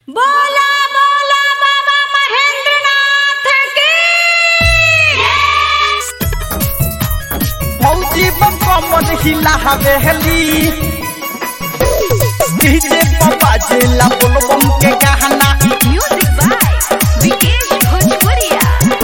बोला बोला बाबा महेंद्रनाथ की फौजी बम कमर हिला हवेली डीजे पप्पा जिला बोल बम के गाना म्यूजिक बाय विकेश भोजपुरिया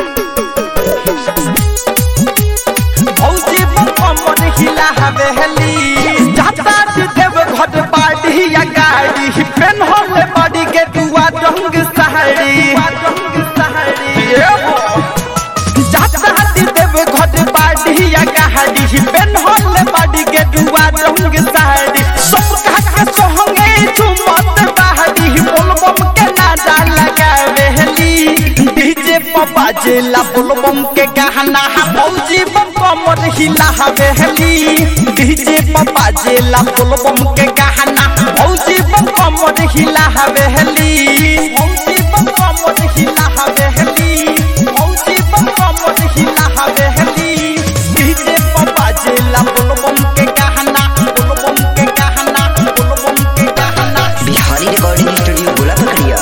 फौजी बम कमर हिला हवेली जाता देव घट पाड़ी या गाड़ी पेन होले बड़ी के दुआ रंग सहारी रंग सहारी ये हो जाता देव घट पाड़ी या गाड़ी पेन होले बड़ी के दुआ रंग सहारी सब कहा के सोहंगे झुमत बाहरी बोल बम के नादा लगावेली डीजे पप्पा जिला बोल बम के गाना फौजी बम कमर हिला हवेली डीजे पप्पा जिला बोल बम के गाना फौजी बम कमर हिला हवेली फौजी बम कमर हिला हवेली फौजी बम कमर हिला हवेली डीजे पप्पा जिला बोल बम के गाना बोल बम के गाना बोल बम के गाना बिहारी रिकॉर्डिंग स्टूडियो गोला पकड़िया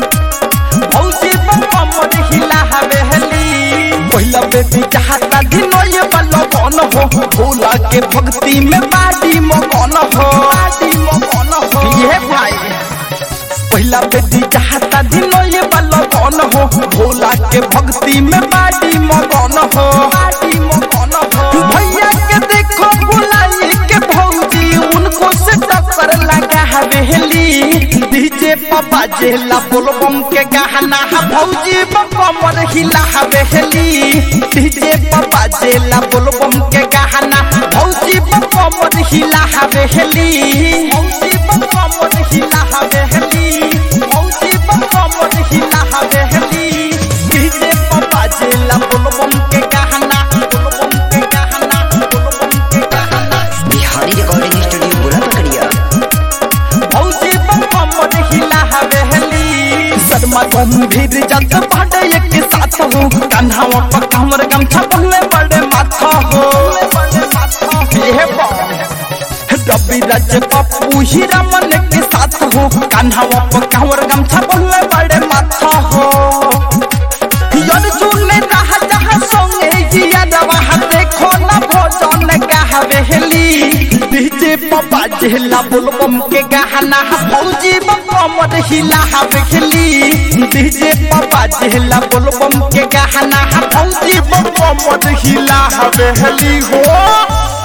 फौजी बम कमर हिला हवेली पहिला बेटी चाहता दिनो ये बल्लो कौन हो भोला के भक्ति में बाडी मगन हो बाडी मगन हो ये भाई पहिला बेटी चाहता दिनो ये बल्लो कौन हो भोला के भक्ति में बाडी मगन हो बाडी मगन हो भैया के देखो बुलाई के भौजी उनको से टक्कर लगा हवेली डीजे पापा जेला बोलबम के गाना भौजी बम हिला हवेली डीजे पापा जेला बोलबम के गाना भौजी बम हिला हवेली भौजी बम हिला हवेली भौजी बम हिला हवेली डीजे पापा जेला बोलबम के गाना बोलबम के गाना बोलबम के गाना बिहारी रिकॉर्डिंग स्टूडियो गोला पकड़िया फौजी बम कमर हिला हवेली शर्मा गंभीर जग पड़े एक साथ हो कन्हावा पर कमर गमछा पहले बड़े माथा हो ये रवि राज पप्पू हीरा मन के साथ हो कन्हावा पर कमर गमछा पहले बड़े माथा हो यार सुनने रहा जहाँ सोंगे जिया दवा देखो ना भोजन का हवेली डीजे पप्पा जिला बुलबम के गाना फौजी बम हिला हवेली डीजे पप्पा जिला बुलबम के गाना फौजी बम हिला हवेली हो